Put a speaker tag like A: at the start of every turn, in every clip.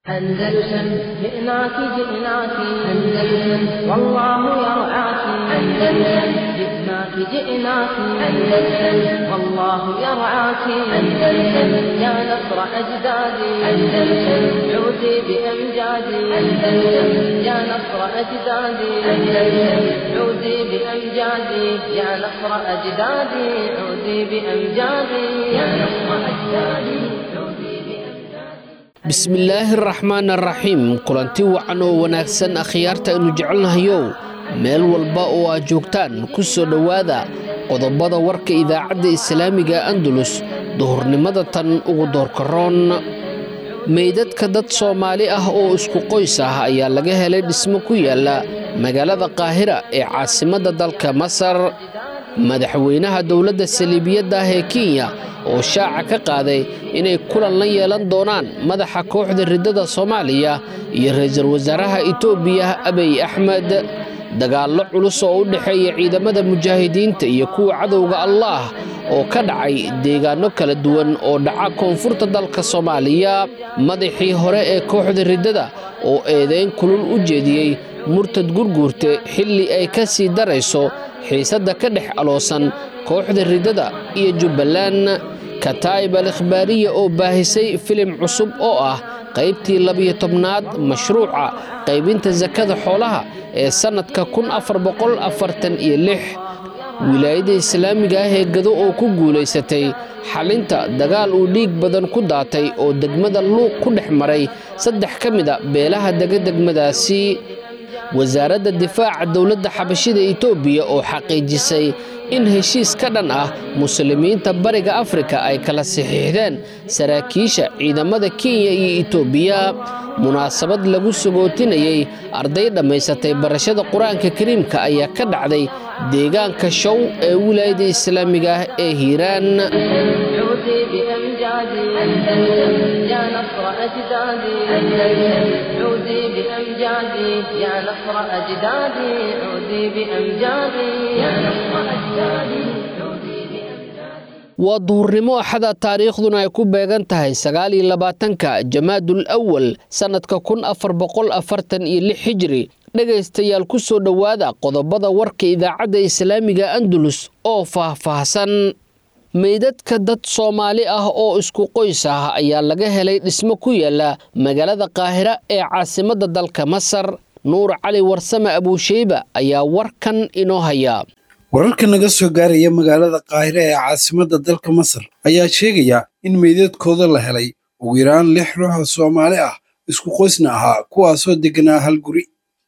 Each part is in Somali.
A: أندلسن جئناك جئناك أندلسن والله يرعاك أندلسن جئناك جئناك أندلسن والله يرعاك أندلسن يا نصر أجدادي أندلسن عودي بأمجادي أندلسن يا نصر أجدادي أندلسن عودي بأمجادي يا نصر أجدادي عودي بأمجادي يا نصر أجدادي عودي بأمجادي
B: bismillaahi araxmaan araxiim kulanti wacan oo wanaagsan akhyaarta aynu jecelnahayow meel walba oo aad joogtaan ku soo dhowaada qodobada warka idaacadda islaamiga andalus duhurnimada tan ugu doorkaroon meydadka dad soomaali ah oo isku qoys ah ayaa laga helay dhismo ku yaala magaalada qaahira ee caasimadda dalka masar madaxweynaha dowladda saliibiyadda ah ee kenya oo shaaca ka qaaday inay kulan la yeelan doonaan madaxa kooxda riddada soomaaliya iyo ra'iisul wasaaraha itoobiya abiy axmed dagaallo culus oo u dhexeeya ciidamada mujaahidiinta iyo kuwa cadowga allaah oo ka dhacay deegaanno kala duwan oo dhaca koonfurta dalka soomaaliya madaxii hore ee kooxda riddada oo eedayn kulul u jeediyey murtad gurguurte xilli ay ka sii darayso xiisadda ka dhex aloosan kooxda riddada iyo jubbaland kataa'ib al ikhbaariya oo baahisay filim cusub oo ah qaybtii labiyo tobnaad mashruuca qaybinta sakada xoolaha ee sannadka kun afar boqol afartan iyo lix wilaayadda islaamiga ah ee gado oo ku guulaysatay xalinta dagaal uu dhiig badan ku daatay oo degmada luuq ku dhex maray saddex ka mid a beelaha dega degmadaasi wasaaradda difaaca dowladda xabashida itoobiya oo xaqiijisay in heshiis ka dhan ah muslimiinta bariga afrika ay kala saxiixdeen saraakiisha ciidamada kenya iyo itoobiya munaasabad lagu sagootinayey arday dhammaysatay barashada qur-aanka kariimka ayaa ka dhacday deegaanka show ee wilaayadda islaamiga ah ee hiiraan
A: عودي بأمجادي أندلسن يا نصر أجدادي أندلسن عودي بأمجادي يا نصر أجدادي عودي بأمجادي يا نصر أجدادي عودي بأمجادي
B: waa duhurnimo axada taariikhduna ay ku beegan tahay sagaal iyo labaatanka jamaadul awal sannadka kun afar boqol afartan iyo lix xijiri dhegaystayaal ku soo dhowaada qodobada warka idaacadda islaamiga andalus oo faahfaahsan meydadka dad soomaali ah oo isku qoys ah ayaa laga helay dhismo ku yaala magaalada qaahira ee caasimadda dalka masar nuur cali warsame abuusheyba ayaa warkan inoo haya
C: wararka naga soo gaaraya magaalada qaahire ee caasimadda dalka masar ayaa sheegaya in meydadkooda la helay ugu yaraan lix ruux oo soomaali ah isku qoysna ahaa kuwaasoo degganaa hal guri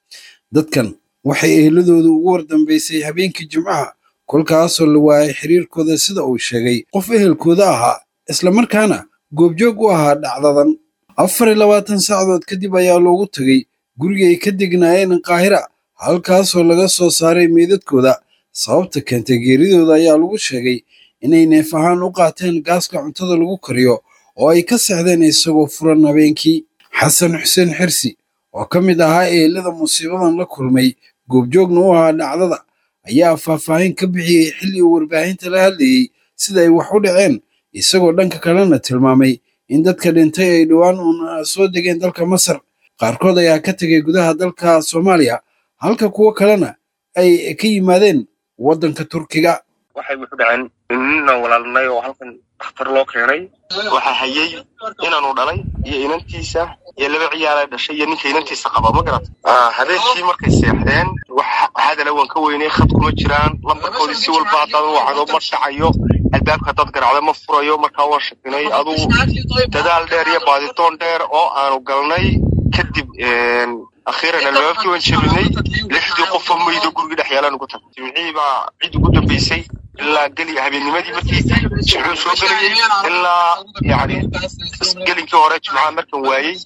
C: dadkan waxay eheladooda ugu wardambaysay habeenkii jimcaha kolkaasoo la waayay xiriirkooda sida uu sheegay qof ehelkooda ahaa islamarkaana goobjoog u ahaa dhacdadan afar iyo labaatan saacadood kadib ayaa loogu tegey gurigii ay ka degnaayeen qaahira halkaasoo laga soo saaray meydadkooda sababta keentay geeridooda ayaa lagu sheegay inay neef ahaan u qaateen gaaska cuntada lagu kariyo oo ay ka seexdeen isagoo furan habeenkii xasan xuseen xirsi oo ka mid ahaa eelada musiibadan la kulmay goobjoogna u ahaa dhacdada ayaa faahfaahin ka bixiyey xilli uu warbaahinta la hadlayey sida ay wax u dhaceen isagoo dhanka kalena tilmaamay in dadka dhintay ay dhowaan uun soo degeen dalka masar qaarkood ayaa ka tegay gudaha dalka soomaaliya halka kuwo kalena ay ka yimaadeen waddanka turkiga
D: waxay wuxu dhaceen ninaan walaalnay oo halkan dhakhtar loo keenay waxaa hayey inaanu dhalay iyo inantiisa iyo laba ciyaala dhashay iyo ninka inantiisa qaba ma garat habeenkii markay seexdeen hadala waan ka weynay khad kuma jiraan lambarkoodii si walba haddaad u wacdo ma dhacayo albaabka haddaad garacdo ma furayo markaa waan shakinay adugu dadaal dheer iyo baaditoon dheer oo aanu galnay kadib akhiiran albaabkii waan jebinay lixdii qofoo maydo gurigii dhex yaalaan ugu tagay jimcihii baa cid ugu dambaysay ilaa geli habeennimadii markii jimcuhu soo gelayey ilaa yani gelinkii hore jimcaha markan waayey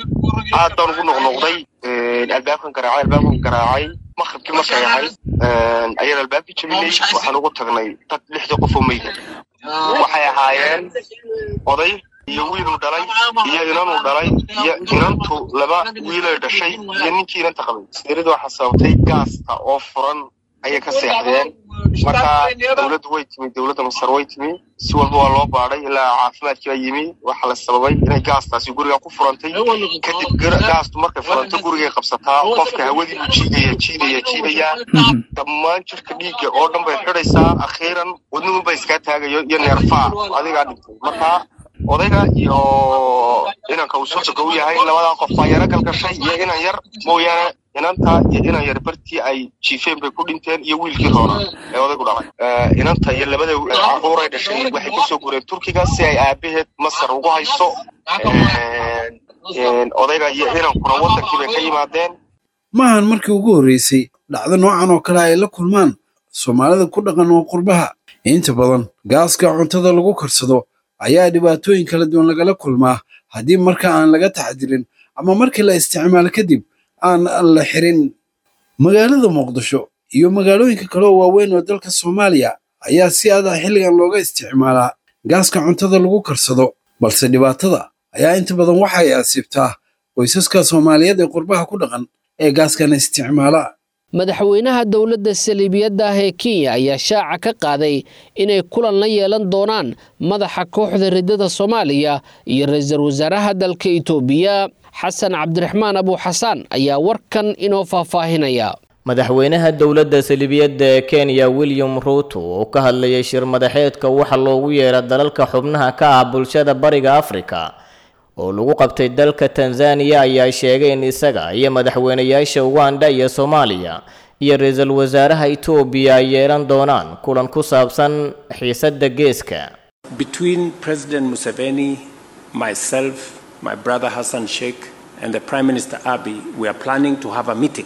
D: aad baan ugu noqnoqday albaabkan garaacay albaabkan garaacay maqribkii markay ahayd ayaan albaabkii jebinay waxaan ugu tagnay dad lixdii qofoo mayda waxay ahaayeen oday iyo wiiluu dhalay iyo inanuu dhalay iyo inantu laba wiilay dhashay iyo ninkii inanta qabay sirida waxaa sababtay gaaska oo furan ayay ka seexdeen marka dowladdu way timi dowladda masar way timi si walba waa loo baadhay ilaa caafimaadkii baa yimi waxaa la sababay inay gaastaasi guriga ku furantay kadib gaastu markay furanto gurigay qabsataa qofka hawadii buu jiidaya jiidaya jiidaya dhammaan jirka dhiigga oo dhan bay xidhaysaa akhiiran wadnuhu ba iskaa taagayo iyo neerfaa adigaa dhintay marka odayga iyo inanka uu socoga u yahay labadaa qof baa yaro galgashay iyo inan yar mooyaane inanta iyo inan yar bartii ay jiifeen bay ku dhinteen iyo wiilkii roona ee odaygu dhalay inanta iyo labada caruuray dhashay waxay kasoo gureen turkiga si ay aabaheed masar ugu hayso odayga iyo inankuna wadankii bay ka yimaadeen
C: maahan markii ugu horreysay dhacdo noocan oo kale ay la kulmaan soomaalida ku dhaqan oo qurbaha inta badan gaaska cuntada lagu karsado ayaa dhibaatooyin kala duwan lagala kulmaa haddii marka aan laga taxdirin ama markii la isticmaalo kadib aan la xirin magaalada muqdisho iyo magaalooyinka kale oo waaweyn oo dalka soomaaliya ayaa si adag xilligan looga isticmaalaa gaaska cuntada lagu karsado balse dhibaatada ayaa inta badan waxay asiibtaa qoysaska soomaaliyeed ee qurbaha ku dhaqan ee gaaskan isticmaala
B: madaxweynaha dowladda saliibiyadda ah ee kenya ayaa shaaca ka qaaday inay kulan la yeelan doonaan madaxa kooxda riddada soomaaliya iyo ra-iisul wasaaraha dalka itoobiya xasan cabdiraxmaan abuuxasaan ayaa warkan inoo faahfaahinaya
E: madaxweynaha dowladda saliibiyadda ee kenya william ruuto oo ka hadlayay shir madaxeedka waxa loogu yeera dalalka xubnaha ka ah bulshada bariga afrika oo lagu qabtay dalka tanzaniya ayaa sheegay in isaga iyo madaxweynayaasha uganda iyo soomaaliya iyo ra-iisul wasaaraha itoobiya ay yeelan doonaan kulan ku saabsan xiisadda geeska
F: Between President Museveni, myself, my brother Hassan Sheikh, and the Prime Minister Abiy, we are planning to have a meeting.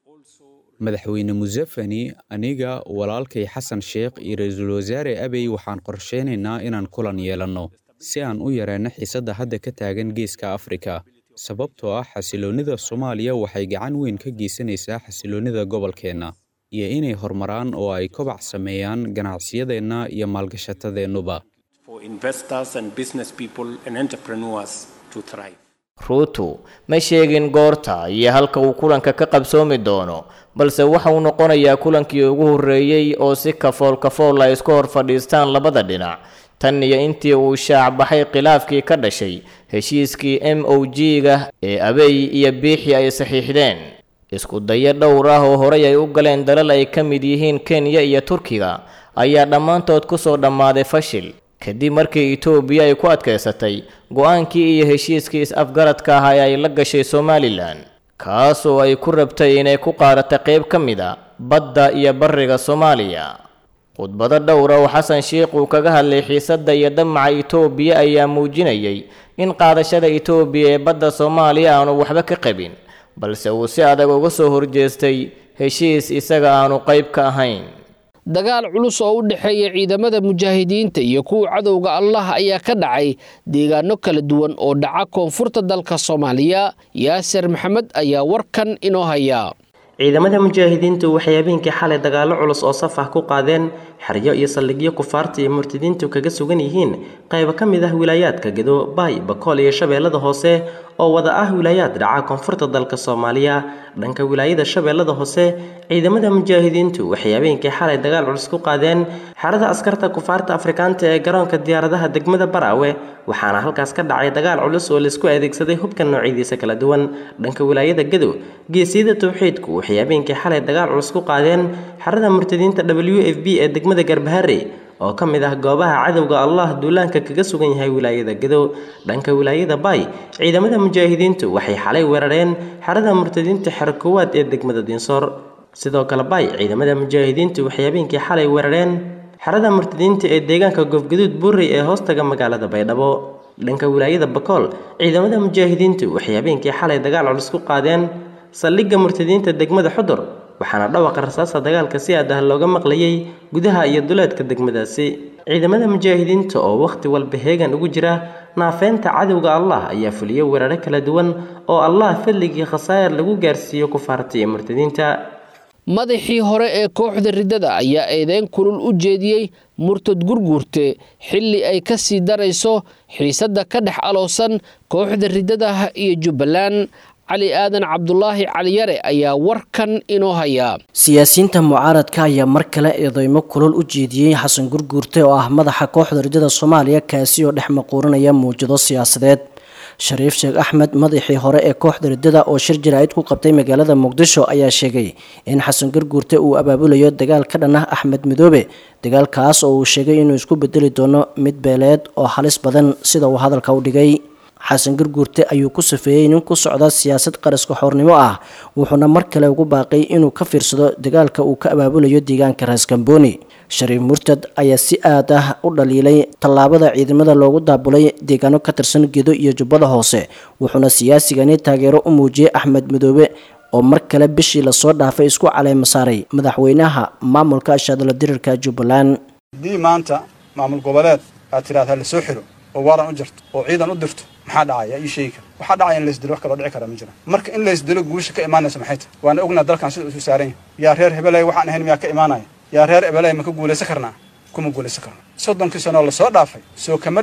G: madaxweyne museveni aniga walaalkay xasan sheekh iyo ra-iisul wasaare abey waxaan qorsheynaynaa inaan kulan yeelanno si aan u yareenno xiisadda hadda ka taagan geeska afrika sababtoo ah xasiloonnida soomaaliya waxay gacan weyn ka geysanaysaa xasiloonnida gobolkeenna iyo inay horumaraan oo ay kobac sameeyaan ganacsiyadeenna iyo maalgashatadeennuba
F: for investors and business people and entrepreneurs to thrive.
E: ruutu ma sheegin goorta iyo halka uu kulanka ka qabsoomi doono balse waxa uu noqonayaa kulankii ugu horreeyey oo si kafool kafool ay isku hor fadhiistaan labada dhinac tan iyo intii uu shaac baxay khilaafkii ka dhashay heshiiskii m o g-ga ee abey iyo biixi ay saxiixdeen isku dayo dhowr ah oo horey ay u galeen dalal ay ka mid yihiin kenya iyo turkiga ayaa dhammaantood ku soo dhammaaday fashil kadib markii itoobiya ay ku adkaysatay go-aankii iyo heshiiskii is-afgaradka ah ee ay la gashay somalilan kaasoo ay ku rabtay inay ku qaadato qayb ka mid a badda iyo bariga soomaaliya khudbado dhowra oo xasan sheikh uu kaga hadlay xiisadda iyo damaca itoobiya ayaa muujinayay in qaadashada itoobiya ee badda soomaaliya aanu waxba ka qabin balse uu si adag uga soo horjeestay heshiis isaga aanu qayb ka ahayn
B: dagaal culus oo u dhexeeya ciidamada mujaahidiinta iyo kuwa cadowga allah ayaa ka dhacay deegaano kala duwan oo dhaca koonfurta dalka soomaaliya yaasir maxamed ayaa warkan inoo haya
H: ciidamada mujaahidiintu waxay habeenkii xalay dagaallo culus oo saf ah ku qaadeen xeryo iyo saldhigyo kufaarta iyo murtadiintu kaga sugan yihiin qaybo ka mid ah wilaayaadka gedo baay bakool iyo shabeellada hoose oo wada ah wilaayaad dhaca koonfurta dalka soomaaliya dhanka wilaayada shabeellada hoose ciidamada mujaahidiintu waxay habeenkii xalay dagaal culus ku qaadeen xerada askarta kufaarta afrikaanta ee garoonka diyaaradaha degmada baraawe waxaana halkaas ka dhacay dagaal culus oo laisku adeegsaday hubka noocyadiisa kala duwan dhanka wilaayada gadow geesiyada towxiidku waxay habeenkii xalay dagaal culus ku qaadeen xerada murtadiinta w f b ee degmada garbahare oo ka mid ah goobaha cadowga allah duulaanka kaga sugan yahay wilaayada gadow dhanka wilaayada baay ciidamada mujaahidiintu waxay xalay weerareen xerada murtadiinta xero koowaad ee degmada dinsoor sidoo kale baay ciidamada mujaahidiintu waxay habeenkii xalay weerareen xerada murtadiinta ee deegaanka goofgaduud buurey ee hoostaga magaalada baydhabo dhanka wilaayada bakool ciidamada mujaahidiintu waxay habeenkii xalay dagaal culus ku qaadeen saldhigga murtadiinta degmada xudur waxaana dhawaqa rasaasta dagaalka si aad ah looga maqlayay gudaha iyo duleedka degmadaasi ciidamada mujaahidiinta oo wakhti walba heegan ugu jira naafeynta cadowga allah ayaa fuliyo weeraro kala duwan oo allah fadligii khasaa'ir lagu gaarsiiyo kufaarta iyo murtadiinta
B: madaxii hore ee kooxda riddada ayaa eedeyn kulul u jeediyey murtad gurguurte xilli ay ka sii darayso xiisadda ka dhex aloosan kooxda riddadaah iyo jubbaland cali aadan cabdulaahi caliyare ayaa warkan inoo hayaa
I: siyaasiyiinta mucaaradka ayaa mar kale eedeymo kulol u jeediyey xasan gurguurte oo ah madaxa kooxda rajada soomaaliya kaasi oo dhex maquurinaya muwjado siyaasadeed shariif sheekh axmed madaxii hore ee kooxda riddada oo shir jaraa'id ku qabtay magaalada muqdisho ayaa sheegay in xasan gurguurte uu abaabulayo dagaal ka dhan ah axmed midoobe dagaalkaas oo uu sheegay inuu isku bedeli doono mid beeleed oo halis badan sida uu hadalka u dhigay xasan gurguurte ayuu ku safeeyey nin ku socda siyaasad qaraska xornimo ah wuxuuna mar kale ugu baaqay inuu ka fiirsado dagaalka uu ka abaabulayo deegaanka raaskambooni shariif murtad ayaa si aad ah u dhaliilay tallaabada ciidamada loogu daabulay deegaano ka tirsan gedo iyo jubbada hoose wuxuuna siyaasigani taageero u muujiyey axmed midoobe oo mar kale bishii lasoo dhaafay isku caleema saaray madaxweynaha maamulka shadalo dirirka jubbaland
J: haddii maanta maamul goboleed aad tidhahdaa lasoo xiro oo waaran u jirto oo ciidan u dirto maxaa dhacaya ii sheegi kara waxaa dhacaya in laysdilo wax kaloo dhici kara ma jira marka in laysdilo guusha ka imaanaysa maxay tahay waana ognaa dalkan sida isu saaran yahay yaa reer hebeley waxaan ahayn miyaa ka imaanaya yaa reer ebeley ma ka guulaysan karnaa kuma guulaysan karno soddonkii sanoo lasoo dhaafay soo kama